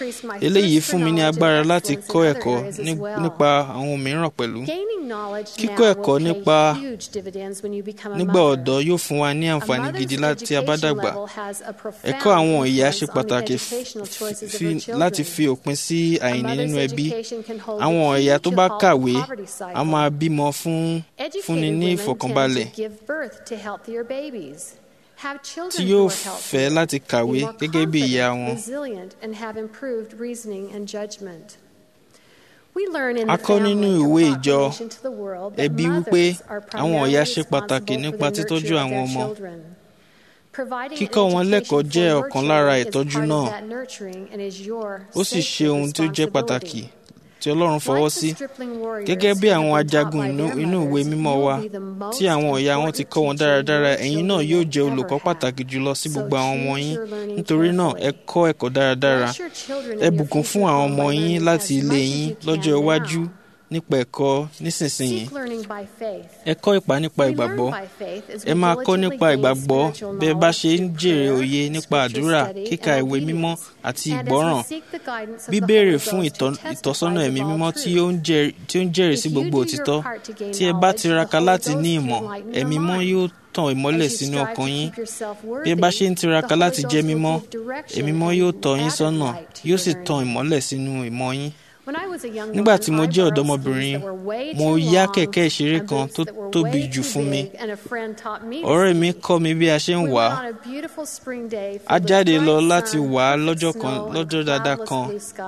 increased my eléyìí thirst for fún mi ní knowledge and agbára láti excellence in kọ́ other ẹ̀kọ́ areas as ní- well. nípa àwọn mìíràn pẹ̀lú Gaining knowledge Kíkọ́ now ẹ̀kọ́ will pay nípa- huge dividends when you become a nígbà mother. ọ̀dọ́ yóò fún wa ní A àǹfààní mother's gidi láti a bá education dàgbà level has a profound ẹ̀kọ́ àwọn ìyá ṣe influence on the pàtàkì educational choices of fi- her children. láti fi òpin sí A àìní mother's nínú ẹbí education can hold àwọn the key ìyá tó to bá halt kàwé the poverty cycle. a máa bímọ fún fúnni Educated ní women ìfọ̀kànbalẹ̀ tend to give birth to healthier babies, have tí children yóò who are healthy, fẹ́ láti kàwé be more gẹ́gẹ́ bí ìyá confident, wọn resilient, and have improved reasoning and judgment. We learn in the A kọ́ nínú family ìwé and ìjọ proclamation to the world that ẹbí wípé mothers are àwọn ìyá primarily ṣe pàtàkì responsible nípa for the títọ́jú nurture of àwọn their ọmọ children. Kíkọ́ wọn lẹ́kọ̀ọ́ jẹ́ ọ̀kan lára ìtọ́jú náà. Ó sì ṣe ohun tí ó jẹ́ pàtàkì tí Ọlọ́run fọwọ́ sí. Gẹ́gẹ́ bí àwọn ajagun inú ìwé mímọ́ wa tí àwọn ọ̀yà wọn ti kọ́ wọn dáradára, ẹ̀yin náà yóò jẹ́ olùkọ́ pàtàkì jùlọ sí gbogbo àwọn ọmọ yín. Nítorí náà, ẹ kọ́ ẹ̀kọ́ dáradára. Ẹ bùkún fún àwọn ọmọ yín láti ilé yín lọ́jọ́ iwájú nípa ẹ̀kọ́ nísinsìnyí. Ẹ kọ́ ìpá nípa ìgbàgbọ́. Ẹ máa kọ́ nípa ìgbàgbọ́ bí ẹ bá ṣe ń jèrè òye nípa àdúrà, kíka ìwé mímọ́ àti ìgbọ́ràn. Bíbéèrè fún ìtọ́sọ́nà ẹ̀mí mímọ́ tí ó ń jẹ́rìí sí gbogbo òtítọ́. Tí ẹ bá tiraka láti ní ìmọ̀, ẹ̀mí mímọ́ yóò tàn ìmọ́lẹ̀ sínú ọkàn yín. Bí ẹ bá ṣe ń tiraka láti jẹ́ mímọ́, ẹ̀mí mímọ́ yóò tọ́ yín sọ́nà, yóò sì tàn ìmọ́lẹ̀ sínú ìmọ̀ yín. Nígbà tí mo jẹ́ ọ̀dọ́mọbìnrin, mo yá kẹ̀kẹ́ ìṣeré kan tó tóbi jù fún mi. Ọ̀rẹ́ mi kọ́ mi bí a ṣe ń wà á. A jáde lọ láti wà á lọ́jọ́ kan lọ́jọ́ dáadáa kan.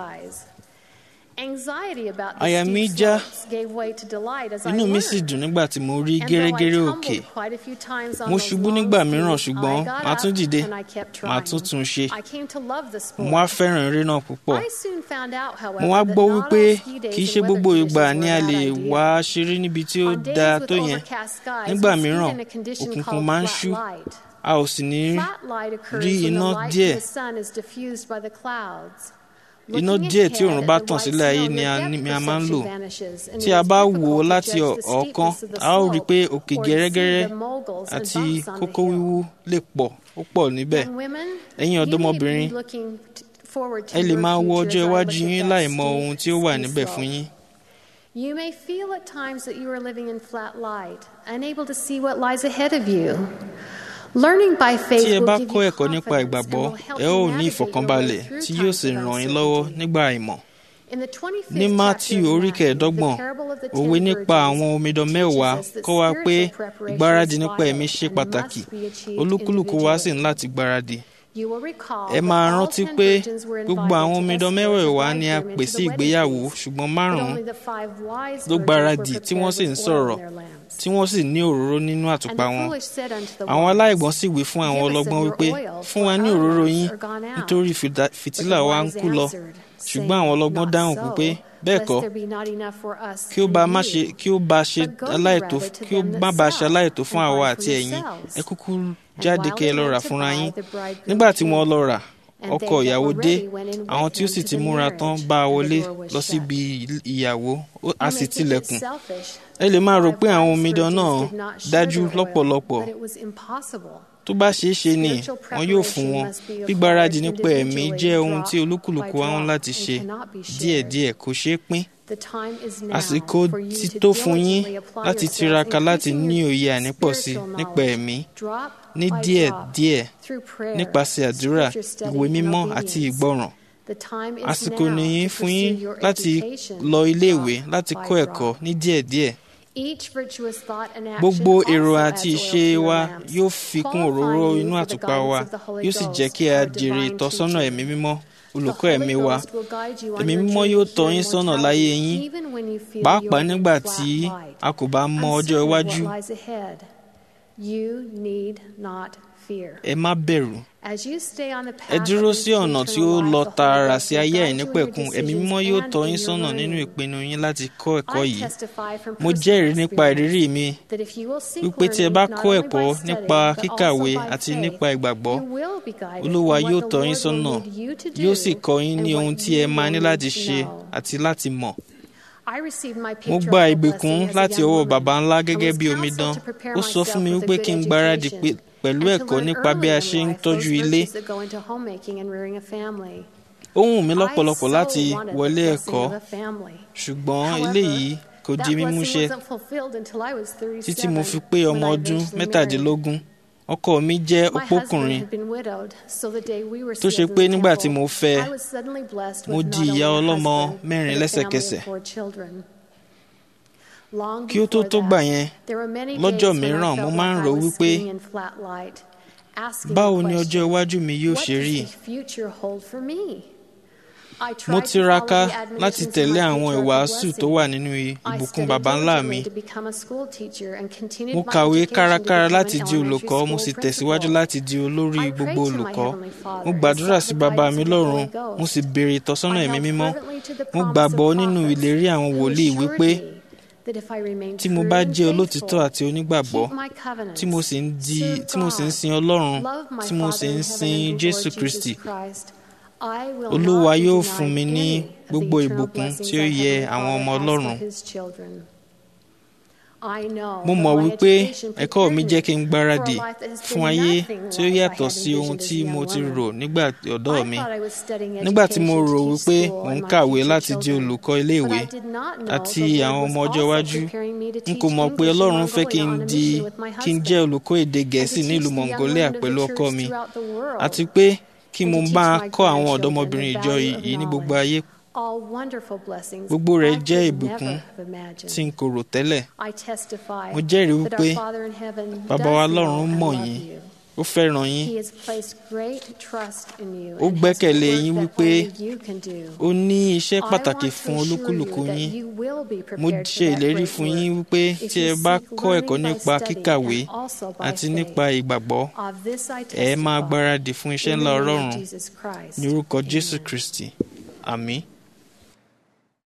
Àyà mi já, inú mi sì dùn nígbà tí mo rí gẹ́rẹ́gẹ́rẹ́ òkè. Mo ṣubú nígbà mìíràn ṣùgbọ́n màá tún dìde, màá tún tún ṣe. Mo wá fẹ́ràn eré náà púpọ̀. Mo wá gbọ́ wípé kì í ṣe gbogbo ìgbà ni a lè wá ṣeré níbi tí ó dáa tó yẹn. Nígbà mìíràn, òkùnkùn máa ń ṣú a ò sì ní rí iná díẹ̀. Iná díẹ̀ tí òòrùn bá tàn sílẹ̀ ayé ni a máa ń lò. Tí a bá wò ó láti ọ̀ọ́kán, a ó rí i pé òkè gẹ́rẹ́gẹ́rẹ́ àti kókó wíwú lè pọ̀ ó pọ̀ níbẹ̀. Ẹ̀yin ọ̀dọ́mọbìnrin, ẹ lè máa wo ọjọ́ iwájú yín láì mọ ohun tí ó wà níbẹ̀ fún yín. You may feel at times that you are living in flat light, unable to see what lies ahead of you. Learning by faith Tí ẹ will bá give kọ́ you ẹ̀kọ́ nípa confidence ìgbàgbọ́, and will help ẹ you ó ní navigate your ìfọ̀kànbalẹ̀ way through tí yóò times sì of ràn yín uncertainty. lọ́wọ́ nígbà àìmọ̀. In the 25th Ní chapter Mátíù of orí Matthew, kẹẹ̀ẹ́dọ́gbọ̀n, the parable of the òwe ten nípa virgins àwọn omidan teaches mẹ́wàá us that kọ́ wa pé spiritual preparation ìgbáradì is nípa vital ẹ̀mí ṣe and pàtàkì. must be achieved Olúkúlùkù wa sì individually. ń láti gbáradì. You will recall Ẹ that máa all rántí 10 pé virgins were gbogbo invited àwọn to omidan escort the mẹ́wẹ̀ẹ̀wá ni a bridegroom pè into sí the wedding ìgbéyàwó feast, ṣùgbọ́n but márùn-ún only the five wise ló virgins gbáradì were tí wọ́n sì ń prepared with oil sọ̀rọ̀ in their lamps. tí wọ́n sì ní òróró nínú And àtùpà the wọn. foolish said unto the Àwọn wise, aláìgbọ́n sì wí fún àwọn Give us of ọlọ́gbọ́n your wípé oil, fún wa for ní our òróró lamps yín are gone out." nítorí fìdá- But fìtílà the wa ń wise kú lọ. answered, Ṣùgbọ́n saying, àwọn ọlọ́gbọ́n "Not dáhùn so, pé bẹ́ẹ̀ lest kọ́ there be not enough for us kí ó and bá má you. ṣe kí ó bá ṣe But go aláìtó rather to kí ó them má that bá ṣe sell, aláìtó fún and àwa buy àti for ẹ̀yin yourselves. ẹ kúkú And jáde while kí ẹ they lọ rà went to fúnra buy, yín the bridegroom nígbà tí came. wọ́n lọ rà And ọkọ they that ìyàwó were dé ready went in àwọn with tí ó him sì to ti the múra tán marriage, bá a and the wọlé door was lọ shut. síbi ìyàwó ó- a You sì may think tilẹ̀kùn it's selfish ẹ lè máa rò that pé five àwọn wise omidan virgins náà did not share dájú their oil, lọ́pọ̀lọpọ̀ but it was impossible. tó bá ṣeé ṣe ni Spiritual wọn yóò fún preparation wọn must be gbígbáradì acquired nípa ẹ̀mí individually, jẹ́ ohun drop tí olúkúlùkù by wa ń drop, láti and ṣe cannot be shared. díẹ̀díẹ̀ kò ṣeé pín The time is now àsìkò for you ti to tó fún yín diligently apply láti yourselves, tiraka láti increasing ní your òye ànípọ̀sí spiritual nípa knowledge, ẹ̀mí drop ní by díẹ̀díẹ̀ drop, through prayer, nípasẹ̀ àdúrà scripture study, ìwé and mímọ́ àti obedience. ìgbọràn The time is àsìkò now nìyí to fún yín pursue your láti education, lọ iléèwé drop láti by kọ́ drop. ẹ̀kọ́ ní díẹ̀díẹ̀ Each virtuous thought and action gbogbo also èrò adds àti oil ìṣe to your wa lamps, yóò fi kún qualifying òróró you inú for the àtùpà guidance wa of the Holy yóò sì Ghost jẹ́ kí a or jèrè divine ìtọ́sọ́nà teaching. ẹ̀mí mímọ́ The olùkọ́ Holy ẹ̀mí wa Ghost will guide you on ẹ̀mí your mímọ́ journey yóò to tọ́ yín sọ́nà láyé immortality, yín even when you feel pàápàá you're in nígbà flat tí light. a kò bá mọ ọjọ́ Uncertain of iwájú what lies ahead. You need not fear. ẹ má bẹ̀rù As you stay on the ẹ path dúró that sí leads to ọ̀nà tí eternal ó life, lọ the Holy tààrà Ghost sí will ayé guide you in your àìnípẹ̀kun ẹ̀mí mímọ́ decisions yóò and tọ́ in yín your sọ́nà learning. nínú ìpinnu yín láti kọ́ ẹ̀kọ́ I yìí testify from mo personal jẹ́rìí nípa ìrírí experience mi that if you will seek wípé tí ẹ bá learning not kọ́ only ẹ̀kọ́ by studying, nípa but also kíkàwé by àti faith, nípa ìgbàgbọ́ you will be guided olúwa in yóò what the tọ́ yín Lord sọ́nà will need you to yóò do sì kọ́ yín and ní what ohun tí you ẹ máa will ní need láti to ṣe know. àti láti mọ̀ I received my mo gba patriarchal ìbùkún blessing as a láti young ọwọ́ woman baba ńlá and gẹ́gẹ́ was bí counseled omidan to prepare ó sọ fún mi myself wípé with a kí n good gbáradì education pé- pẹ̀lú and to ẹ̀kọ́ learn nípa bí a early ṣe in ń life tọ́jú those ilé virtues that go into homemaking and rearing a family. ó wù mí I lọ́pọ̀lọpọ̀ so láti wanted the wọlé blessing ẹ̀kọ́ of a family. ṣùgbọ́n However, eléyìí kò That di blessing mímúṣẹ wasn't fulfilled until I was títí mo 37 fi pé when ọmọ I ọdún eventually married. mẹ́tàdínlógún ọkọ mi jẹ́ My husband opókùnrin had been widowed, so the day we were tó ṣe sealed in pé the nígbà tí temple, mo fẹ́ I was suddenly blessed mo with di not only ìyá a ọlọ́mọ husband, mẹ́rin but a family lẹ́sẹ̀kẹsẹ̀. of four children. Long kí ó tó before tó that, gbà yẹn there were many lọ́jọ́ days when I mìíràn mo felt máa ń like rò I was wípé skiing in flat light, asking báwo the ni ọjọ́ question, iwájú mi yóò what ṣe rí does the future hold for me? mo tiraka láti tẹ̀lé àwọn ìwàásù tó wà nínú ìbùkún baba ńlá mi mo kàwé kárakára láti di olùkọ́ mo sì tẹ̀síwájú láti di olórí gbogbo olùkọ́ mo gbàdúrà sí baba mi lọ́run mo sì béèrè ìtọ́sọ́nà ẹ̀mí mímọ́ mo gbàgbọ́ nínú ìlérí àwọn wòlíì wípé tí mo bá jẹ́ olótìtọ́ àti onígbàgbọ́ tí mo sì ń di tí mo sì ń sin ọlọ́run tí mo sì ń sin jésù kristi olúwa yóò fún mi ní gbogbo ìbùkún tí ó yẹ àwọn ọmọ ọlọ́run mo mọ̀ wípé ẹ̀kọ́ mi jẹ́ kí n gbáradì fún ayé tí ó yàtọ̀ sí ohun tí mo ti rò nígbà ọ̀dọ́ mi nígbà tí mo rò wípé mò ń kàwé láti di olùkọ́ iléèwé àti àwọn ọmọ ọjọ́ iwájú n kò mọ̀ pé ọlọ́run fẹ́ kí n di kí n jẹ́ olùkọ́ èdè gẹ̀ẹ́sì nílùú mongolia pẹ̀lú ọkọ mi àti pé kí mo bá kọ́ àwọn ọ̀dọ́mọbìnrin ìjọ yìí ní gbogbo ayé gbogbo rẹ̀ jẹ́ ìbùkún tí n kò rò tẹ́lẹ̀ mo jẹ́rìí wípé bàbá wa lọ́run mọ̀ yín ó fẹ́ràn yín ó gbẹ́kẹ̀lé yín wípé ó ní iṣẹ́ pàtàkì fún olúkúlùkù yín mo ṣe ìlérí fún yín wípé tí ẹ bá kọ́ ẹ̀kọ́ nípa kíkàwé àti nípa ìgbàgbọ́ ẹ máa gbáradì fún iṣẹ́ ńlá ọlọ́run ní orúkọ jésù kristi àmín.